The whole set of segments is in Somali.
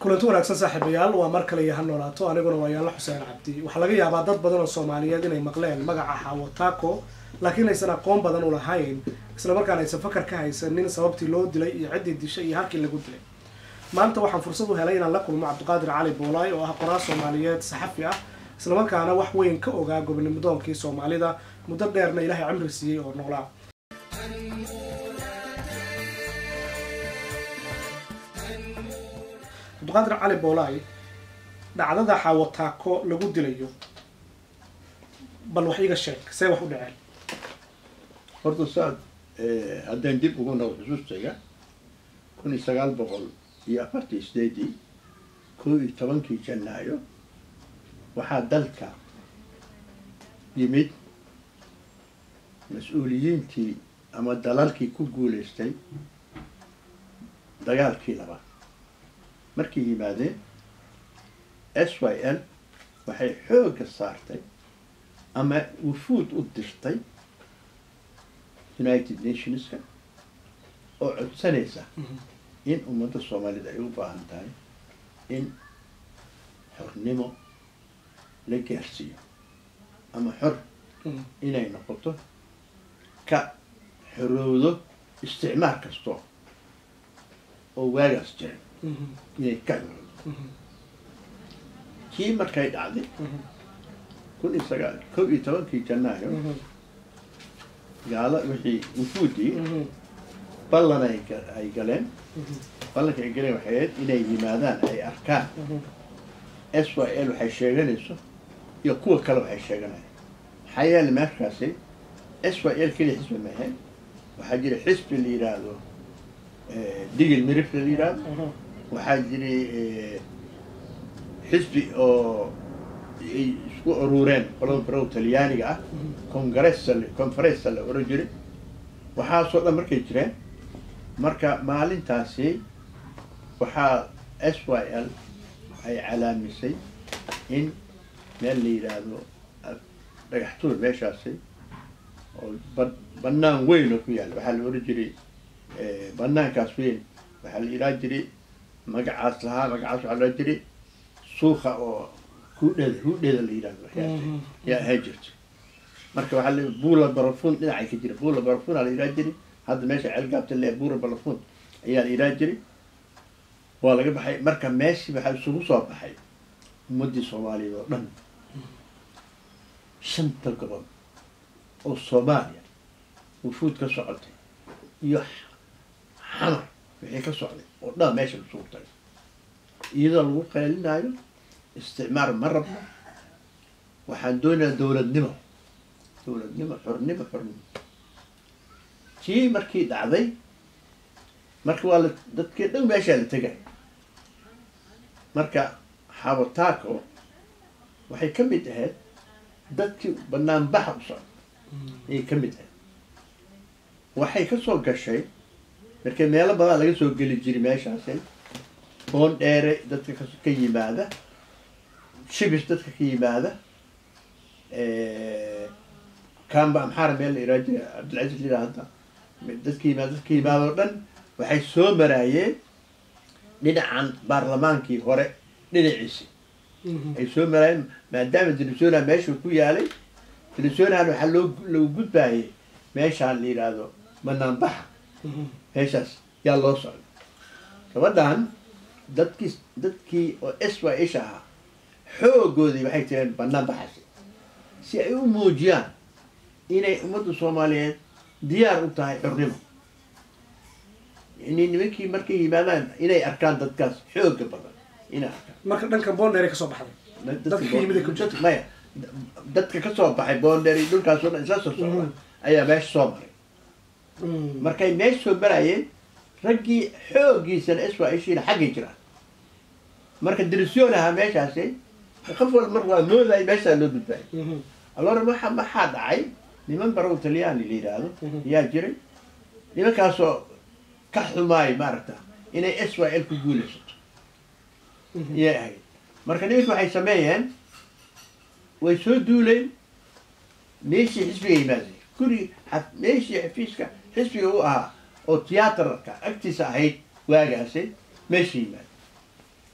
kulanti wanaagsan saaxiibayaal waa mar kale iyo ha noolaato aniguna waa yaalla xuseen cabdi waxaa laga yaabaa dad badan oo soomaaliyeed inay maqleen magaca xawataako laakiin aysan aqoon badan u lahayn islamarkaana aysan fakar ka haysanin sababtii loo dilay iyo ciddii dishay iyo halkii lagu dilay maanta waxaan fursad u helay inaan la kulmo cabdiqaadir cali boolaay oo ah qoraal soomaaliyeed saxafi ah islamarkaana wax weyn ka ogaa gobonimodoonkii soomaalida muddo dheerna ilaahay cimri siiyey oo noolaa cabdiqaadir cali boolaay dhacdada xawataako lagu dilayo bal wax iga sheeg see wax u dhaceen horta saad haddaan dib ugu noqo xusuustayga kun iyo sagaal boqol iyo afartii sideedii koo iyo tobankii janaayo waxaa dalka yimid mas-uuliyiintii ama dalalkii ku guulaystay dagaalkii labaad markay yimaadeen s y l waxay xoogga saartay ama wufuud u dirtay united nationska oo codsanaysa in ummadda soomaalida ay u baahan tahay in xornimo la gaarsiiyo ama xor inay noqoto ka xorowdo isticmaal kasto oo waagaas jiray inay ka xorowdo kii markay dhacday kun iyo sagaal kow iyo tobankii janaayo gaalo wixii wufuudii ballan ay ay galeen ballanka ay galeen waxay ahayd inay yimaadaan ay arkaan s y l waxay sheeganayso iyo kuwa kale waxay sheeganaya maxaa yeele markaasi s y l keliya xisbi ma ahayn waxaa jira xisbi la yidhaahdo digil mirifle la yidhaahdo waxaa jiray xisbi oo ay isku urureen qolada barow talyaaniga ah congressa conferensa la oran jiray waxaasoo dhan markay jireen marka maalintaasi waxaa s y l ay calaamisay in meel la yidhaahdo dhagaxtuur meeshaasi oo ba banaan weyn oo ku yaalla waxaa la oran jiray banaankaas weyn waxaa la yidhaha jiray magacaas lahaa magacaas waxaa la ohan jiray suuka oo hudheeda hudheeda la yidhahdo waxyaas yaa ahaan jirta marka waxaa la buula barafun dhinacay ka jira buula barafun aa la yidhaha jiray hadda meesha ceelgaabta le buura barafun ayaa la yidhaha jiray waa laga baxay marka meeshii waxaa isugu soo baxay ummaddii soomaaliyeed oo dhan shanta gobol oo soomaaliya wufuud ka socotay iyo xamar wixii ka socday oo dhan meesha isugu tagay iyadoo lagu qeelinaayo isticmaar ma rabno waxaan doonayaa dowladnimo dowladnimo xornimo xornimo tii markii dhacday marka waa la dadkii dhan meeshaa la tegay marka xabataako waxay ka mid ahayd dadkii banaanbaxa u socda ayay ka mid ahayd waxay ka soo gashay markii meelo badan laga soo geli jiray meeshaasi boon dheere dadka ka yimaada shibis dadka ka yimaada kamba amxaara meel la iraa jira cabdilcaziz lila hadda dadka yimaada dadka yimaada oo dhan waxay soo maraayeen dhinacan baarlamaankii hore dhinaciisi ay soo maraayeen maadaama venezuela meeshuu ku yaalay venezuelan waxaa loo loo gudbaayay meeshaan la yidhaahdo banaanbaxa meeshaas yaa loo socday gabadhan dadkii dadkii oo s y isha ahaa xoogoodii waxay tireen banaan baxasi si ay u muujiyaan inay ummadda soomaaliyeed diyaar u tahay xornimo yani nimankii markay yimaadaan inay arkaan dadkaas xooga badan inay arkaan marka dhanka boondheer ka soo baxday dadka ka yimid ee maya dadka ka soo baxay boonder iyo dhulkaas oo dhan isla soo socda ayaa meesha soo maray markay meesha soo marayeen raggii xooggiisana s y ishiina xaggay jiraan marka dirisyoon ahaa meeshaasi qof wal mar waa mooday meeshaa loo gudbaayay allora waxa maxaa dhacay niman barow talyaani la yidhaahdo ayaa jiray nimankaasoo ka xumaay maaragta inay s y l ku guulaysato iyay ahayd marka nimanki waxay sameeyeen way soo duuleen meeshii xisbiga yimaadeen guri meeshii xafiiska xisbiga u ahaa oo tiyaatarka agtiisa ahayd waagaasi meeshii yimaadeen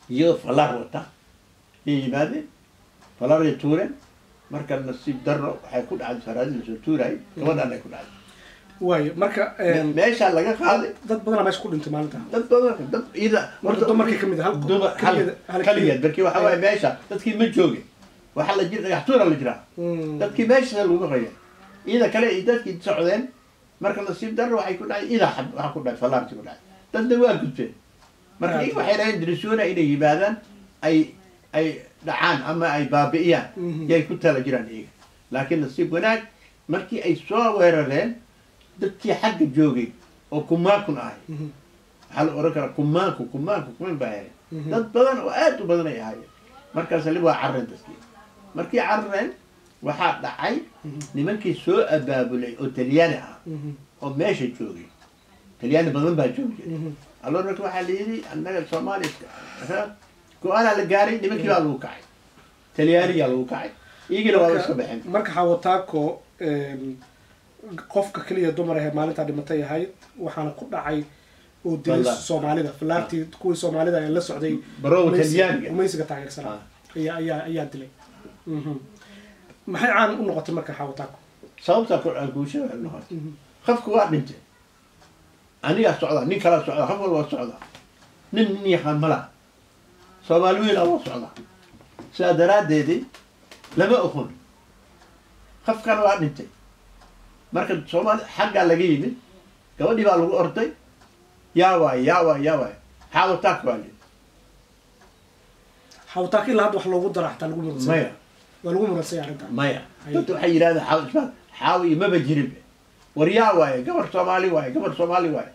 iyagoo falaar wata yay yimaadeen falaaray tuureen marka nasiib darro waxay ku dhacday saraadii lasoo tuurayay gabadhaan ay ku dhacday waayo marka Me- meeshaa laga qaaday dad badanaa meesha ku dhintay maalinta dad badan dad ida Marka dumarkii ka mid ah, hal- dumar hal keligeed- hal kaligeed keligeed. markii waxa waaye meesha dadkii ma joogin waxaa la jira dhagax tuura la jiraa Mm. dadkii meesha lagu qaya ida kale iyo dadkii socdeen marka nasiib darro waxay ku dhacay ida xab waxaa ku dhacay falaarti ku dhacay dadna waa gudbeen marka Ah. iyaga waxay lahayn dirisuuna inay yimaadaan ay ay dhacaan ama ay baabi'iyaan Mhm. yay ku tala jiraan iyaga laakiin nasiib wanaag markii ay soo weerareen dadkii xagga joogay oo kumaakun ahay Mhm. waxaa la oran karaa kumaanku kumaanku kuman baa helay Mhm. dad badan oo aad u badan ay ahaayeen markaas li waa carreen dadkii markii carreen waxaa dhacay Mhm. nimankii soo abaabulay oo talyaani ah Mhm. oo meesha joogay talyaani badan baa joogi jiray Mhm. allo marka waxaa la yidhi annaga soomaaliya go-aanaa la gaaray nimankii baa lagu kacay talyaanigaa lagu kacay iyagiina waa iska baxeen marka xawataako qofka keliya dumar ahee maalintaa dhimatay ahayd waxaana ku dhacay oo dilay Wallahi. soomaalida filaartii kuwii soomaalida ee la socday Barowa gumaysiga- Talyaaniga. gumaysiga taageersanaa Ah. ayaa ayaa ayaa dilay Mhm. maxay caan u noqotay marka xawataako sababtaa ku guusha noqon qofku waa dhintay anigaa socda nin kalaa socda qof walba waa socda nin nin yaqaan mala soomaali weyn waa socda sidaa daraaddeedii lama oqon qof kale waa dhintay marka soomaali xaggaa laga yimid gabadhii baa lagu orday yaa waay yaa waay yaa waay xaawataak baa li xawataako ilaa hadda wax loogu dara xataa lagu muransay maya waa lagu muransay arrintan maya Ay. dadka waxay yidhahdeen xaaw ismaad xaawi imaba jirin war yaa waaye gabar soomaali waaye gabar soomaali waaye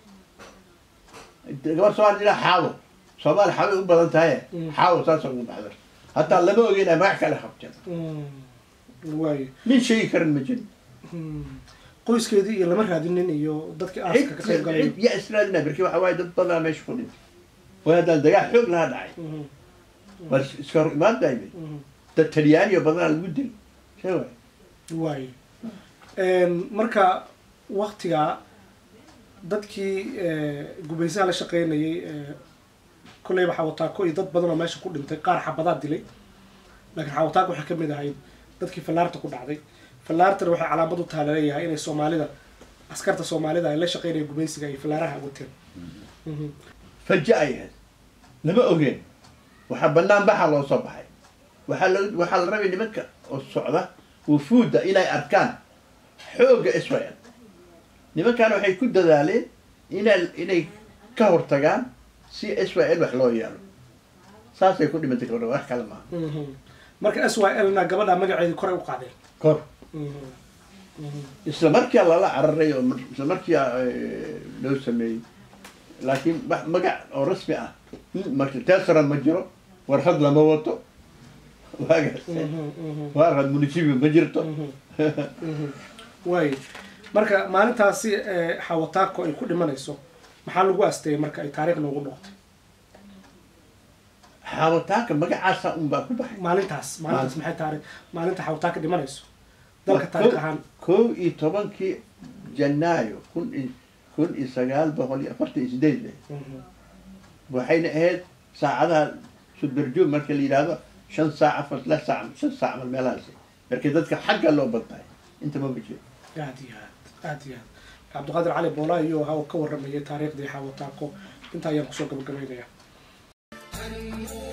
gabar soomaali jira xaawo soomaali xaawi u badan tahaye Mm. xaawo saasa ugu baxda hataa lama ogeyn ay magac kale qabteen Mm. waayo nin sheegi karan ma jirin Mm. qoyskeedii iyo lama raadinin iyo dadkii aaska ka qayb galay cid yaa israadina berki waxa waaye dad badanaa meesha ku dhintay way haddaan dagaal xoog lahaa dhacay Mhm. war iska hor imaan daymay Mhm. dad talyaaniyo badanaa lagu dil see waay waayo marka waktigaa dadkii gumaysaha la shaqeynayay kolleyba xawataako iyo dad badan oo meesha ku dhintay qaar xabadaa dilay laakiin xawataako waxay kamid ahayd dadkii fallaarta ku dhacday fallaartana waxay calaamad u taha laleeyahay inay soomaalida askarta soomaalida ay la shaqeynaya gumaysiga ay fallaaraha wateen Mhm. faja ay ahayd lama ogeen waxaa banaan baxa loo soo baxay waxaa la waxaa la rabay nimanka oo socda wufuudda inay arkaan xoogga israel nimankaana waxay ku dadaaleen inay inay ka hortagaan si israel wax loo yeelo saasay ku dhimatay gabadha wax kale maaha Mhm. marka s y l na gabadha magaceedii koray u qaadeen kor Mhm. Mhm. isla markia lala cararay oo mar- isla markia eh, loo sameeyey laakiin wax magac oo rasmi ah marka tesaran ma jiro warqad lama wato waagaas Mhm. Mhm. warqad munisibi ma jirto waay marka maalintaasi ee, xawataako ay ku dhimanayso maxaa lagu asteeyay marka ay taariikh noogu noqotay xaawataanka magacaasa unbaa ku baxay maalintaas maalintaas maxay taari maalinta xawataaka dhimanayso dalka taariikh ahaan kow iyo tobankii janaayo kun i kun iyo sagaal boqol iyo afartan iyo sideed leh Mhm. waxayna ahayd saacadaha suberjoog marka la yidhaahdo shan saac afar lix saac shan saac mal meelahaas markii dadka xagga loo badtahay inta ma jiro aad iyo aad aad iyo aad cabdiqaadir cali boolaa iyo ha uu ka waramayay taariikhdii xawataako intaa ayaan kusoo gabagabaynayaa